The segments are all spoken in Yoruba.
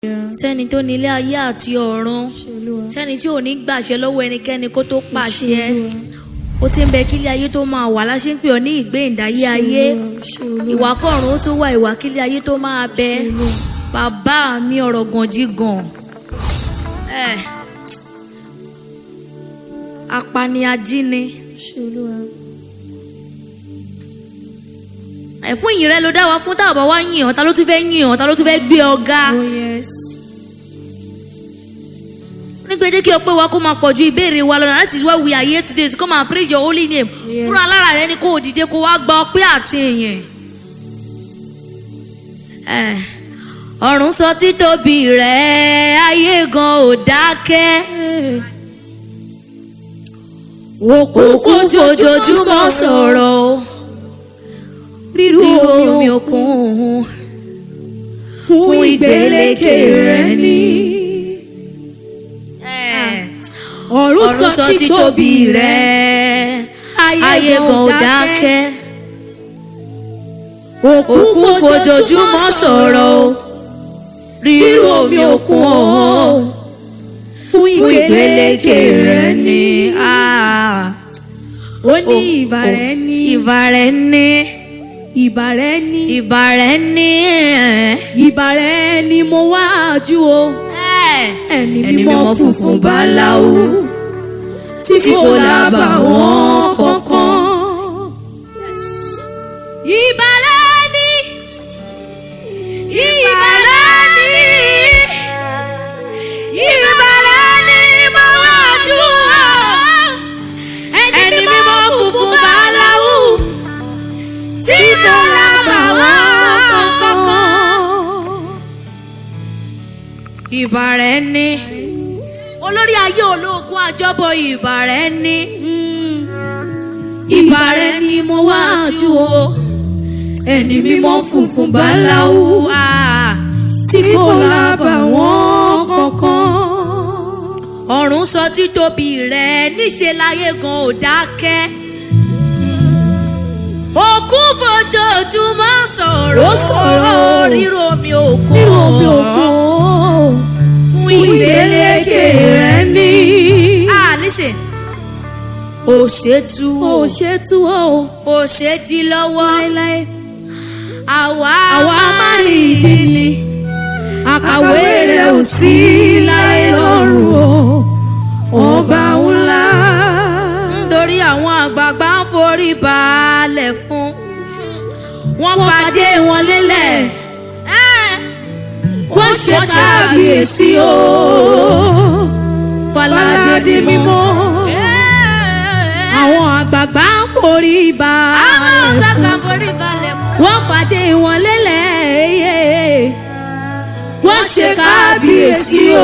sẹ́ni tó nílé ayé àti ọ̀run sẹ́ni tí ò ní gbàṣẹ lọ́wọ́ ẹnikẹ́ni kó tó pàṣẹ ó ti ń bẹ kílé ayé tó máa wà láṣẹ ń pè ọ́ ní ìgbéǹdáyé ayé ìwà kọ̀ọ̀run ó tún wà ìwà kílé ayé tó máa bẹ bàbá mi ọ̀rọ̀ gànjígàn ẹ̀ apaniajíni ẹ̀ fún ìyìn rẹ ló dá wa fún tá a bá wá yìn ọ́ ta ló tún fẹ́ yìn ọ́ ta ló tún fẹ́ gbé ọ ga. Oh yes. nígbà jẹ́ kí ọpẹ́ wa kó máa pọ̀ ju ìbéèrè wa lọ́nà that is why we are here today to come and praise your holy name Yes. fúnra lára rẹ ni kó o dìde kó wá gba ọpẹ́ àti ìyìn. Eh, ọ̀run sọ títóbi rẹ̀ ayé gan ò dákẹ́ òkùnkùn fojoojúmọ́ sọ̀rọ̀ o Rírú omi omi òkun fún ìgbélékè rẹ ní. Eh, Ọ̀run ọ̀run sọ títóbi rẹ̀ ayé gan ò dákẹ́. òkun fojoojúmọ́ sọ̀rọ̀ o rírú omi òkun o fún fún ìgbélékè rẹ ní Ó ní ìbà rẹ ní. ìbà rẹ ní Ìbà rẹ ní. ìbà rẹ ní Ìbà rẹ ni mo wá jú o. Ẹni mímọ́ funfun báláwo. Tí kò lábà wọ́n kankan. Ìbà rẹ ní. Ìbà rẹ ní. Ìbà rẹ ni mo wá jú o. ẹni mímọ́ funfun báláwú tí kò lábà wọ́n kankan. ìbà rẹ ní olórí ayé ológun àjọbọ ìbà rẹ ní ìbà rẹ ní mo wá jú o Ẹni mímọ́ funfun báláwo. Ah, tí kò lábà wọ́n kankan. ọ̀run sọ títóbi rẹ níṣe láyé gan ò dákẹ́ òkun fojoojúmọ́ sọ̀rọ̀ Ó sọ̀rọ̀. rírò omi òkun Nínú omi òkun fún fún ìgbélékè rẹ ní. Ah, listen. Ó ṣe tú Ó o, ṣe tú o ó ṣe di lọ́wọ́, láéláé. àwa Àwa máa rí ìdí ni. Àkàwé rẹ̀ ò sí láyé lọ́rùn o. Ọba ńlá. Nítorí àwọn àgbààgbà ń forí balẹ̀ fún. Wọ́n Wọ́n fàdé wọn lélẹ̀. Eh, Wọ́n ṣe kábíyèsí o. Fàlàdé mímọ́. Eh, Àwọn àgbààgbà ń forí àwọn balẹ̀ àgbààgbà fún. ń forí balẹ̀ fún. wọ́n fàdé wọn lélẹ̀ wọ́n ṣe kábíyèsí o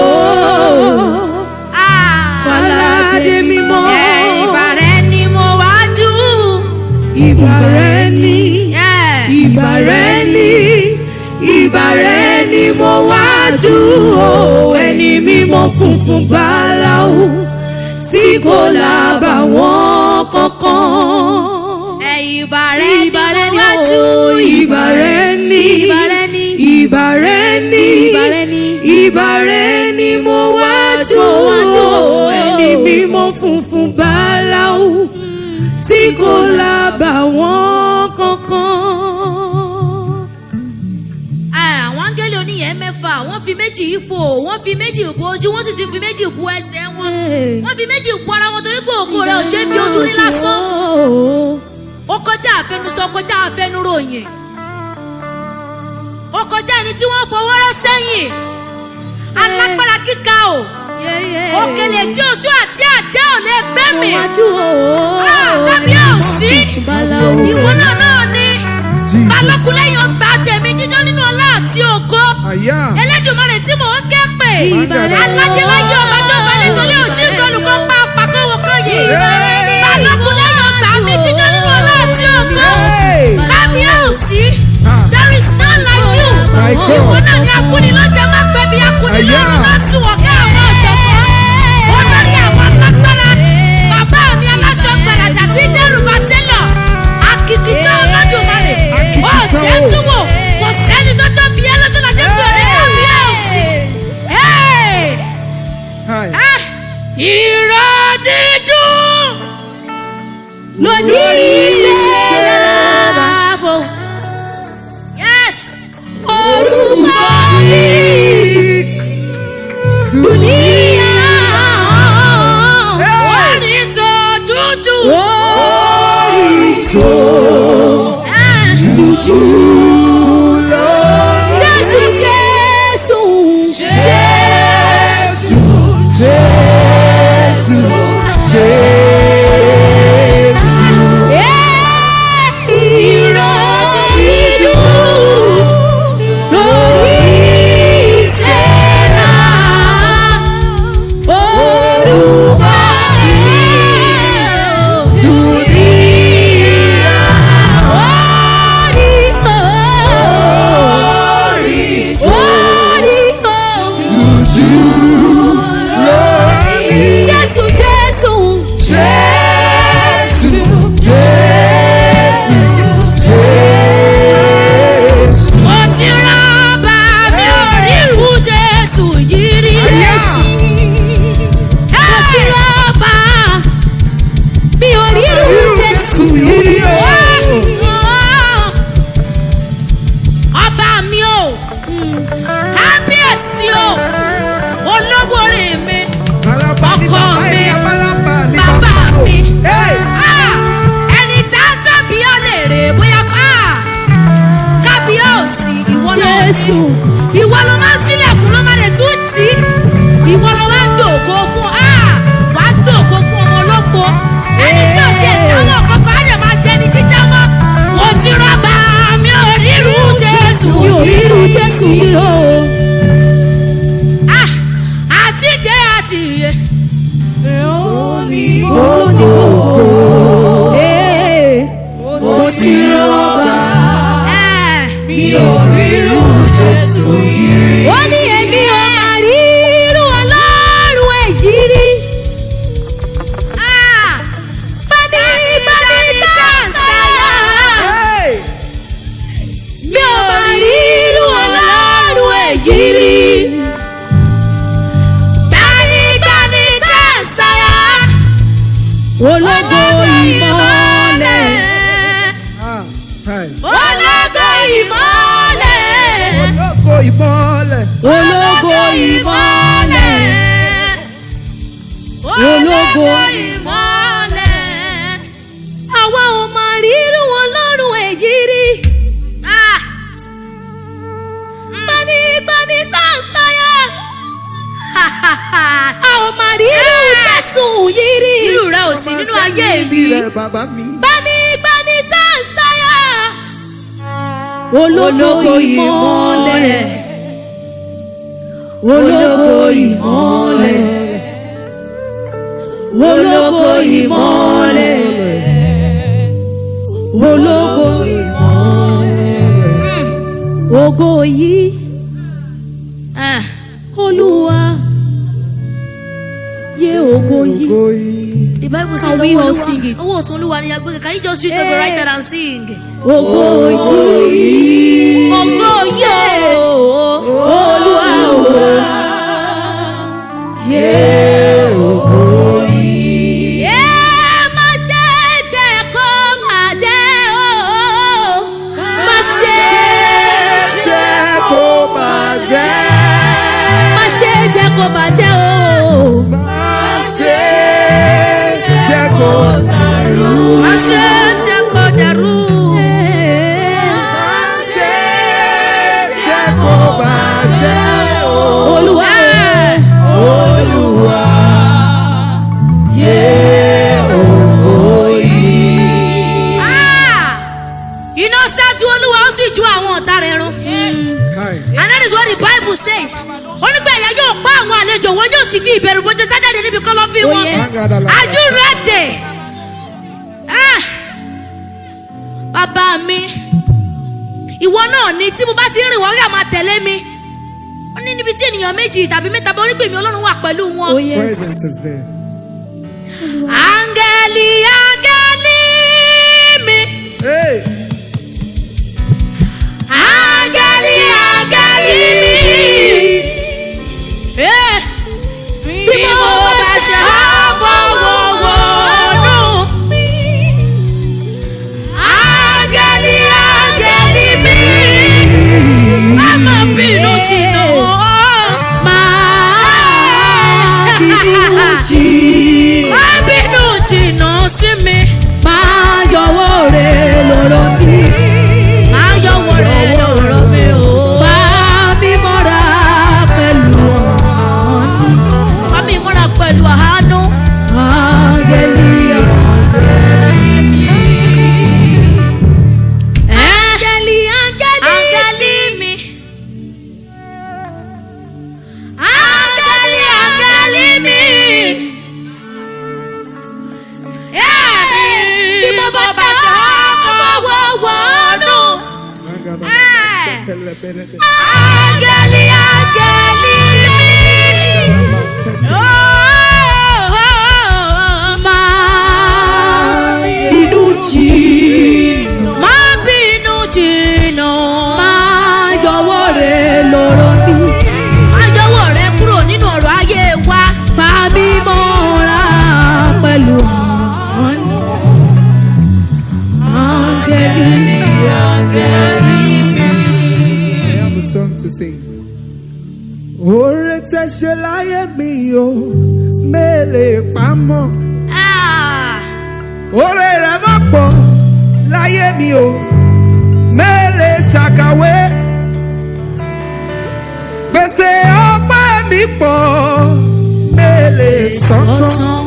Ah, Fàlàdé mímọ́ eh, ìbà rẹ ni mo wá jú. ìbà rẹ ní Eh, ìbà rẹ ní ìbà rẹ ní mo wájú o ẹni mímọ́ funfun báláwo tí kò lábàwọ́n kankan. eh, ìbà rẹ ni Ìbà rẹ mo ni wá o, jú. ìbà rẹ ní Ìbà rẹ ní. ìbà rẹ ní Ìbà rẹ ní. ìbà rẹ ní mo wá jó ẹni mímọ́ funfun báláwo tí kò lábàwọ́n kankan. Ah, àwọn áńgẹ́lì oníyẹn mẹ́fà wọ́n fi méjì ifò wọ́n fi méjì bu ojú wọ́n sì ti fi méjì bu ẹsẹ̀ wọn wọ́n fi méjì bu ara wọn torí pé ògo rẹ̀ ò ṣe é fi ojú rí lásán ó kọjá àfẹnusọ kọjá àfẹnuròyìn ó kọjá ẹni tí wọ́n fọwọ́ rọ́ sẹ́yìn alágbára kíka o òkèlè tí oṣù àti àjẹ́ ò lè gbé mi Ah, kábíyèsí ìwọ náà náà ni balógun lẹ́yìn ọgbà tèmi dídán nínú ọlá àti ògo Àyà. Elédùmarè tí mò ń ké pè Ìbàrẹ̀. alájẹlájẹ ọba tó balẹ̀ tó lé òjì ìdọ́lùkọ́ pa àpàkọ́wọ́ kan yìí balógun lẹ́yìn ọgbà mi dídán nínú ọlá àti ògo Hey. kábíyèsí Ah. there is none like you My God. ìwọ náà ni akúni ló jẹ má pẹ́ bí akúni Àyà. lọ́rùn má sùn wọ́n ká àwọn ọ̀jọ̀gbọ́n olórí àwọn alágbára bàbá mi aláṣọ gbàràdà tí dẹ́rù bá tẹ́lọ̀ akìkìtàn Olódùmarè ó Akìkìtàn ṣe é o. túwò kò sẹ́ni tó tóbi ẹ́ lọ́jọ́ láti pè é kábíyèsí lórí Sẹ́ráfò. Yes. orúkọ mi dùníyà Orin tó dúdú. orí tó Ah. dúdú. Jésù Jésù Jésù ìrọ̀lẹ́ inú lórí ìṣẹ́ra orúkọ orító orító Jésù Jésù Mo ti rọ́bà mi ò ríru Jésù yìí rí. mo ti rọ́ọ̀bà mi ò rírun Jésù. Ọba mi o, kábíyèsí o, olówó rè mi, ọkọ mi, bàbá mi. Ah, ẹni tá a tàbí ọ lè rè bóyá pa kábíyèsí ìwọ ló ní Jésù. ìwọ ló máa ń sílẹ̀kùn ló máa lè tún tì í ìwọ ló máa ń gbòòkó fún ah, wà á gbòòkó fún ọmọ olófo ẹni tí ò tiẹ̀ jáwọ́ kọ́kọ́ á lè máa jẹ́ ní jíjá mọ́ mo ti rọ́bà mi ò ríru Jésù mi ò rírun Jésù yìí o. Ah, àjíǹde àti ìyè Ee, mo ti rọ́ọ̀bà Eh, ó ní èmi ò máa rírun Ọlọ́run èyí rí. ah, Bani bani dáńsáyà. Mi ò máa rírun Ọlọ́run èyí rí. gbanigbani dáńsáyà Ológo ìmọ́lẹ̀. ológo ìmọ́lẹ̀. Ológo ìmọ́lẹ̀. Ológo ìmọ́lẹ̀. Àwa ò máa rírun Ọlọ́run èyí rí. Ah, Bani bani dáńsáyà. ha, ha, ha. A ò máa rírun Jésù yìí rí. irú rẹ ò sí nínú ayé mi. Bàbá mi. Bani bani dáńsáyà. Ológo ìmọ́lẹ̀. Ológo ìmọ́lẹ̀. Ológo ìmọ́lẹ̀. Ológo ìmọ́lẹ̀. Ògo yìí Eh, Olúwa yé ògo yìí. the bible Can says we owó all olúwa sing it? owó ọ̀tún olúwa ni agbẹ́kẹ̀ can you just read over right there and sing. Ògo yìí. ògo yóò. Olúwa o. Yé ògo yìí. Ẹ má ṣe jẹ́ kó máa jẹ́ o. Má ṣe Jẹ́ kó máa jẹ́. má ṣe jẹ́ kó máa jẹ́ o. Má ṣe jẹ́ kó má ṣe jẹ́ kó dàrú. Má ṣe jẹ́ kó máa jẹ́ o. Olúwa o. Olúwa yé ògo yìí. Ah! iná ṣáájú olúwa ó sì ju àwọn ọ̀tá rẹ̀ run. and that is what the bible says. ó ní pé ẹ̀yà yóò pa àwọn àlejò wọn yóò sì fi ìbẹ̀rù bójú sájáde níbi kọ́lọ́fín Oh, wọn. yes. are you ready? Ah! bàbá mi ìwọ náà ni tí mo bá ti ń rìn wọ́n rí àmà tẹ̀lé mi. ó ní níbi tí ènìyàn méjì tàbí mẹ́ta bá orígbèmí ọlọ́run wà pẹ̀lú wọn. Oh yes. Presence is there. áńgẹ́lì áńgẹ́lì mi. Hey. áńgẹ́lì áńgẹ́lì mi. Eh, bí mo bá ṣe àfọwọ́wọ́nù jì má bínú jìnnà sí mi. máa yọwọ́ rẹ̀ lọ́rọ̀ mi. má yọwọ́ rẹ lọ́rọ̀ mi o. Bá mi mọ́ra pẹ̀lú ọ̀nì. bá mi múra pẹ̀lú àánú. Hallelujah. ẹ́ Áńgẹ́lì, áńgẹ́lì, áńgẹ́lì mi. áńgẹ́lì, áńgẹ́lì mi. Ẹ́, Bí mo bá ṣe ọmọ wọ̀wọ̀nù. Áńgẹ́lì, áńgẹ́lì máa inú jìnnà. má bínú jìnnà. máa yọwọ́ rẹ̀ lọ́rọ̀ mi. má yọwọ́ rẹ kúrò nínú ọ̀rọ̀ ayé wa. Fa mi mọ́ra pẹ̀lú ọ̀nì. Áńgẹ́lì. I have a song to sing. Oore tẹ ṣe láyé mi o, mélèé pamọ́. Ah, Oore rẹ̀ má pọ̀ láyé mi o, mélèé ṣàkàwé. Gbèsè ọpẹ́ mi pọ̀, mélèé sọ́tàn.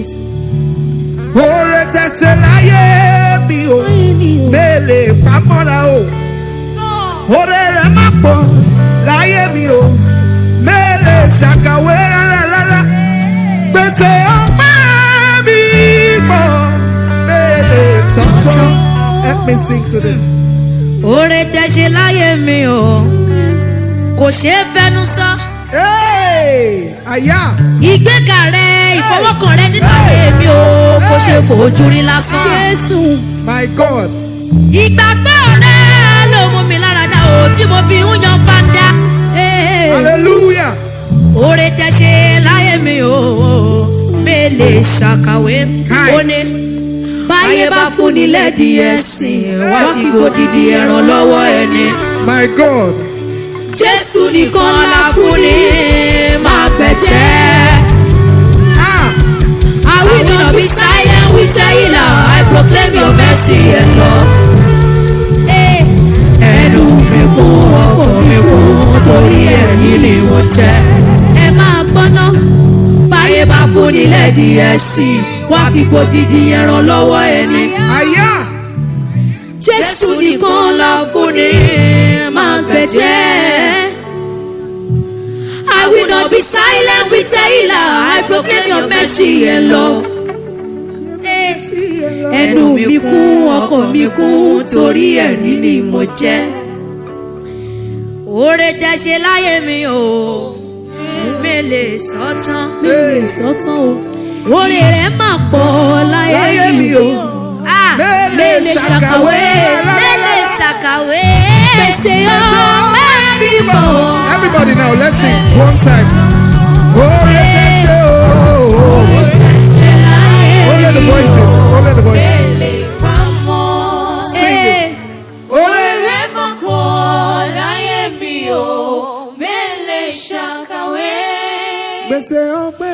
Oore tẹ ṣe láyé mi o, mélèé pamọ́ra o. Oore rẹ̀ má pọ̀ láyé mi o, mélèé ṣàkàwé rárá rárá. Gbèsè ọpẹ́ mi pọ̀, mélèé sọ́tàn. Help me sing to this. oore tẹ ṣe láyé mi o kò ṣeé fẹnu sọ. Hey! Àyà! ìgbéga rẹ ìfọwọ́kàn rẹ nínú ayé mi o kò ṣeé fojú rí lásán. Jésù. My God! ìgbàgbọ́ rẹ ló mú mi lára dá o tí mo fi ń yan fanda. Ee. Hallelujah! oore tẹ ṣe láyé mi o mélèé ṣàkàwé Hi. ó ní. Báyé bá fún ni lẹ́dí ẹ̀sìn, wá fi gbòdìdì ẹran lọ́wọ́ ẹni. My God! Jésù nìkan la fún ni máa gbẹ̀jẹ́. Ah! I will not be silent with Taylor. I proclaim your mercy and love. Eh, Ẹnu mi kún ọkọ̀ mi kún torí ẹ̀yìn ni mo jẹ́. Ẹ máa gbọ́ná. Báyé bá fún ni lẹ́dí ẹ̀sìn, wá fi gbòdìdì ẹran lọ́wọ́ ẹni. Àyà! Jésù nìkan la fún ni máa gbẹ̀jẹ́. I will not be silent with Taylor. I proclaim your mercy and love. Ẹnu mi kún ọkọ̀ mi kún torí ẹ̀rí ni mo jẹ́. oore tẹ ṣe láyé mi o mélèé sọ́tàn. Hey! Sọ́tàn o. Orí rẹ̀ máa pọ̀ Láyé láyé mi mi o! o. Ah, Mélèé ṣàkàwé! mélèé ṣàkàwé. Pèsè ọpẹ́ mi pọ̀. Everybody now, let's sing one time. Oore tẹ ṣe o. Only the voices, only the voices. Sing it. Oore gbèsè ọpẹ́.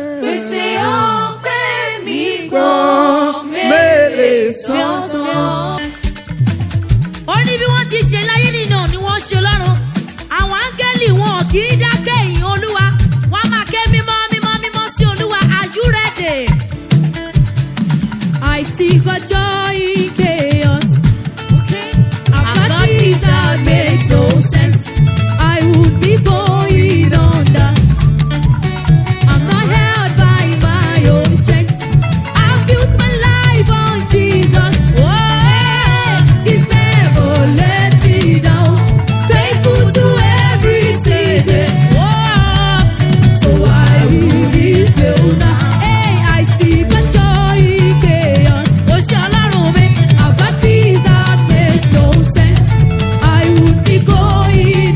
Gbọ́ mélèé sọ́tàn. ó ní bí wọ́n ti ṣe láyé nínú ni wọ́n ṣe lọ́run àwọn áńgẹ́lì wọn kì í dákẹ́ ìyìn olúwa wọ́n á máa ké mímọ́ mímọ́ mímọ́ sí olúwa are you ready? I see God joy in chaos. I've I've got got peace that makes no sense. I would be going under. I'm not held by my own strength. I've built my life on Jesus. Hey, He's never let me down. Faithful to every season. So I wouldn't fail now. Hey, I see God joy in chaos. ó ṣe ọlọ́run mi I've got peace that makes no sense. I would be going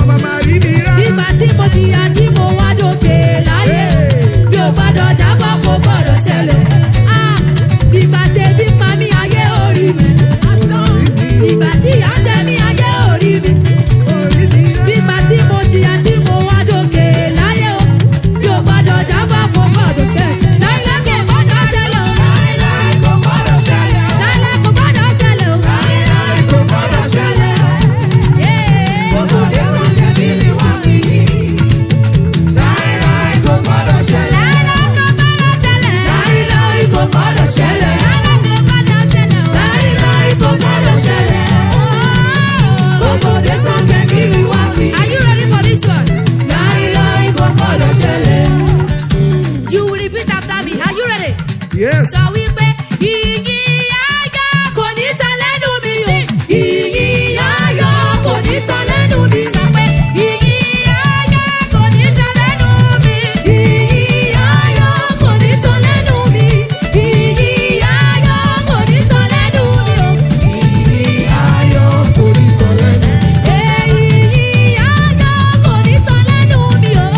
màmá rí mi rá. Nígbà tí mo jìyà tí mo wá dókè láyé, mi ò gbọ́dọ̀ jábọ́ kó gbọ́dọ̀ ṣẹlẹ̀. Ah, Ìgbà tẹ̀bí pa mí ayé orí mi. Ìgbà tí ìyà jẹ mí ayé orí mi. Orí mi rá. Nígbà tí mo jìyà tí mo wá dókè láyé o, mi ò gbọ́dọ̀ jábọ́ kó gbọ́dọ̀ ṣẹlẹ̀. Láíláí kò gbọ́dọ̀ ṣẹlẹ̀ o. Láíláí kò gbọ́dọ̀ ṣẹlẹ̀ o. Yeah. Láíláí kò gbọ́dọ̀ ṣẹlẹ̀. Láíláí kò gbọ́dọ̀ ṣẹlẹ̀. Gbogbo òde tó ń kẹ́ kí ni wá wí. Are you ready for this one? Láíláí kò gbọ́dọ̀ ṣẹlẹ̀. You will repeat after me. Are you ready? Yes. Sọ wípé Ìyìn ayọ̀ kò ní tán lẹ́nu mi o. Ìyìn ayọ̀ kò ní tán lẹ́nu mi. sọ pé ìyìn ayọ̀ kò ní tán lẹ́nu mi. Ìyìn ayọ̀ kò ní tán lẹ́nu mi. Ìyìn ayọ̀ kò ní tán lẹ́nu mi o. Ayọ̀ kò ní sọ lẹ́nu. Ìyìn ayọ̀ kò ní tán lẹ́nu mi o.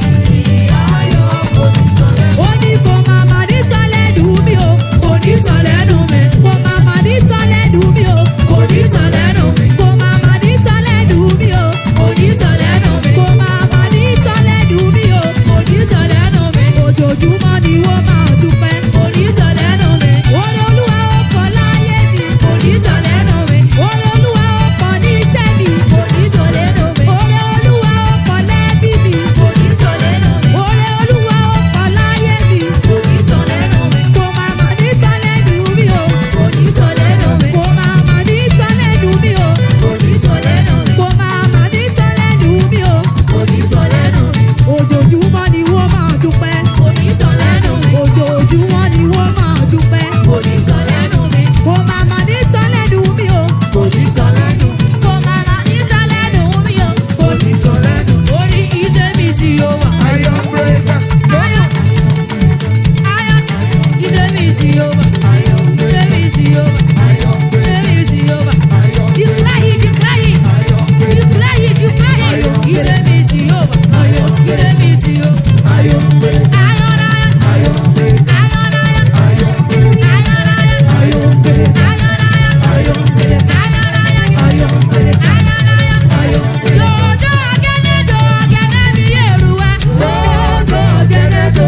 Ó ní kò máa mà ní tán lẹ́nu mi o. Kò ní sọ lẹ́nu mi. Kò máa mà ní tán lẹ́nu mi o. Kò ní sọ lẹ́nu mi. Kò máa mà ní tán lẹ́nu mi o. Kò ní sọ lẹ́nu mi. Kò máa mà ní tán lẹ́nu mi o. Kò ní sọ lẹ́nu mi. Ojoojúmọ́ ni wọ́n máa dúpẹ́. Kò ní sọ lẹ́nu mi. Oore Olúwa ó pọ̀ láyé mi. Kò ní sọ lẹ́nu mi. Oore Olúwa ó pọ̀ ní iṣẹ́ mi. Kò ní sọ lẹ́nu mi. Oore Olúwa ó pọ̀ lẹ́bí mi. Kò ní sọ lẹ́nu mi. Oore Olúwa ó pọ̀ láyé mi. Kò ní sọ lẹ́nu mi. Kò máa mà ní tán lẹ́nu mi o. Kò ní sọ lẹ́nu mi. Kò máa mà ní tán lẹ́nu mi o. Kò ní sọ lẹ́nu mi. Kò máa mà ní tán lẹ́nu mi o. Kò ní sọ lẹ́nu mi. Ojoojúmọ́ ni wọ́n máa dúpẹ́. Kò ní sọ lẹ́nu mi. Ojoojúmọ́ ni wọ́n máa dúpẹ́. Kò ní sọ lẹ́nu mi. Kò máa mà ní tán lẹ́nu mi o. Kò ní sọ lẹ́nu mi. Kò máa ma ní tán lẹ́nu mi o. Kò ní sọ lẹ́nu. Orí ìṣe mi sí o wà. Ayọ̀ breaker. Ayọ̀ ayọ̀ ìṣe mi sí o wà. Ìṣe mi sí o wà. Ayọ̀ breaker. Ìṣe mi sí o wà. Ayọ̀ Declare it, declare it. Declare it, declare it. Ìṣe mi sí o wà. Ìṣe mi sí o wà. Ayọ̀ breaker. Ayọ̀ ayọ̀ Ayọ̀ breaker. ayọ̀ ayọ̀. Ayọ̀ breaker. Ayọ̀ ayọ̀ Ayọ̀ breaker. ayọ̀ Ayọ̀ breaker. ayọ̀ Ayọ̀ breaker. Ayọ̀ breaker. Dodo ọ̀gẹ̀dẹ̀ do ọ̀gẹ̀dẹ̀ mi èrù wa. Dodo ọ̀gẹ̀dẹ̀ do.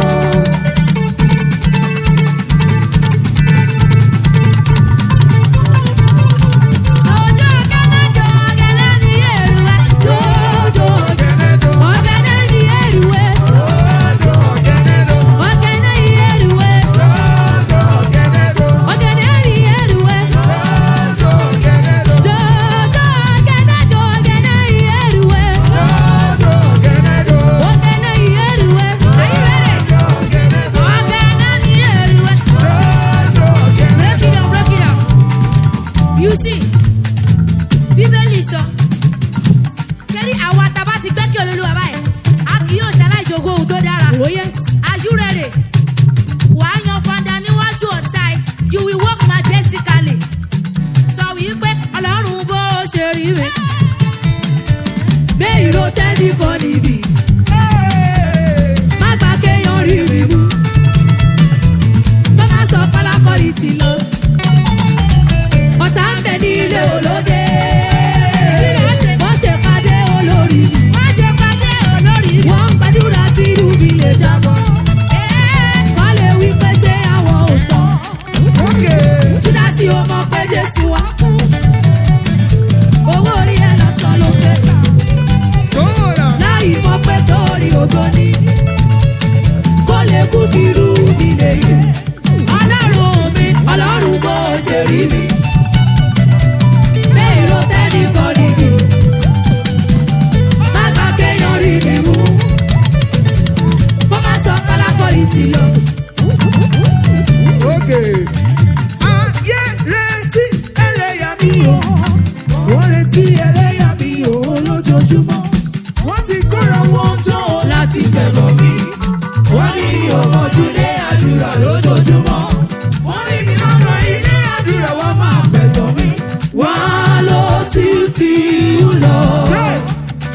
Dodo ọ̀gẹ̀dẹ̀ do ọ̀gẹ̀dẹ̀ mi èrù wa. Dodo ọ̀gẹ̀dẹ̀ mi èrù wa. Ọ̀gẹ̀dẹ̀ mi èrù wa. Ọ̀gẹ̀dẹ̀ mi èrù wa. Dodo ọ̀gẹ̀dẹ̀ do ọ̀gẹ̀dẹ̀ mi èrù wa. Ọ̀gẹ̀dẹ̀ mi èrù wa. Ọ̀gẹ̀dẹ̀ mi èrù wa. Break it down, break it down. You see, Bíbélì sọ, kẹ́rí àwa tá a bá ti gbẹ́kẹ̀ olólùwà báyìí, a kì yóò ṣaláìjogún ohun tó dára. Oh yes. Are you ready? Wà á yan fanda níwájú ọ̀tá ẹ̀, you will walk majestically. Sọ wípé Ọlọ́run bó ṣe rí mi. Gbé ìró tẹ́lí kan níbí, má gbà kéèyàn rí mi mú. Bá má sọ pálákọ́lì ti lọ. Ọ̀tá ń bẹ ní ilé olóde. Wọ́n ṣe pàdé olórí mi. Wọ́n ṣe pàdé olórí mi. Wọ́n ń gbàdúrà kí irú mi lè jábọ̀. Wọ́n lè wí pé ṣé àwọn ò sọ. Okay. Júdásì ó mọ̀ pé Jésù wá. Owó orí ẹ̀ lásán ló pé. Go now. Láì mọ̀ pé torí ògo ni. Kó lè kú kí irú mi lè yè. Ọlọ́run mi, Ọlọ́run bó ṣe rí mi. Bẹ́ẹ̀ ló tẹ́ni kan níbi. Má gbà kéèyàn rí mi mú. Kó má sọ kálákọ́lì ti lọ. Okay. Ayé retí ẹlẹ́yà mi o. Wọ́n retí ẹlẹ́yà mi o lójoojúmọ́. Wọ́n ti kóra wọn jọ láti bẹ̀rọ̀ mi. Wọ́n ní mi ò mọ̀jú lé àdúrà lójoojúmọ́. Wọ́n ní mi lọ́nà ilé àdúrà wọ́n máa pẹ̀jọ́ mi. Wọ́n á lọ títí ń lọ.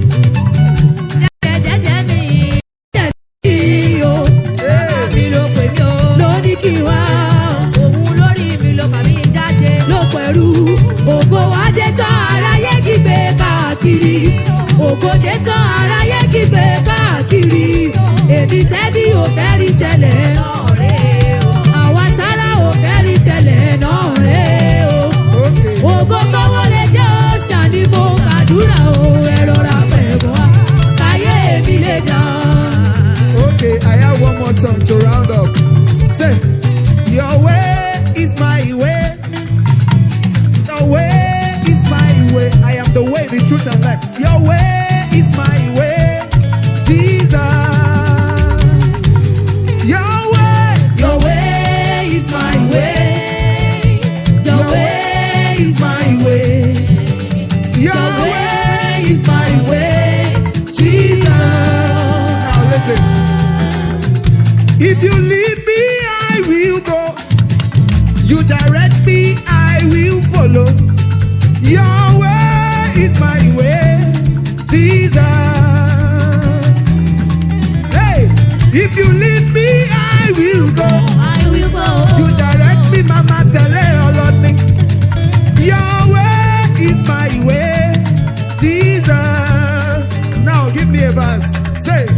pẹ̀lú ògo adé tán aráyé kígbe káàkiri ògo dé tán aráyé kígbe káàkiri èmi tẹ́bí ò fẹ́ rí tẹ́lẹ̀ àwa tára ò fẹ́ rí tẹ́lẹ̀ náà rẹ̀ o Okay. ògo kọ́wọ́ lè dé o ṣàní mo kàdúrà o ẹ rọra pẹ̀lú wa káyé mi lè dán. Okay, I have one more song to round up. Say, Your way is my way. Your way is my way. I am the way, the truth, and life. Your way is my way, Jesus. Your way, Your way is my way. Your way is my way. your Your way. way is my way. Jesus. Now listen. If you lead me, I will go. You direct me, I will follow. Your way is my way, Jesus. Hey, if you lead me, I will go. I will go. You direct me, Mama, tele oloni. Your way is my way, Jesus. Now give me a verse. Say,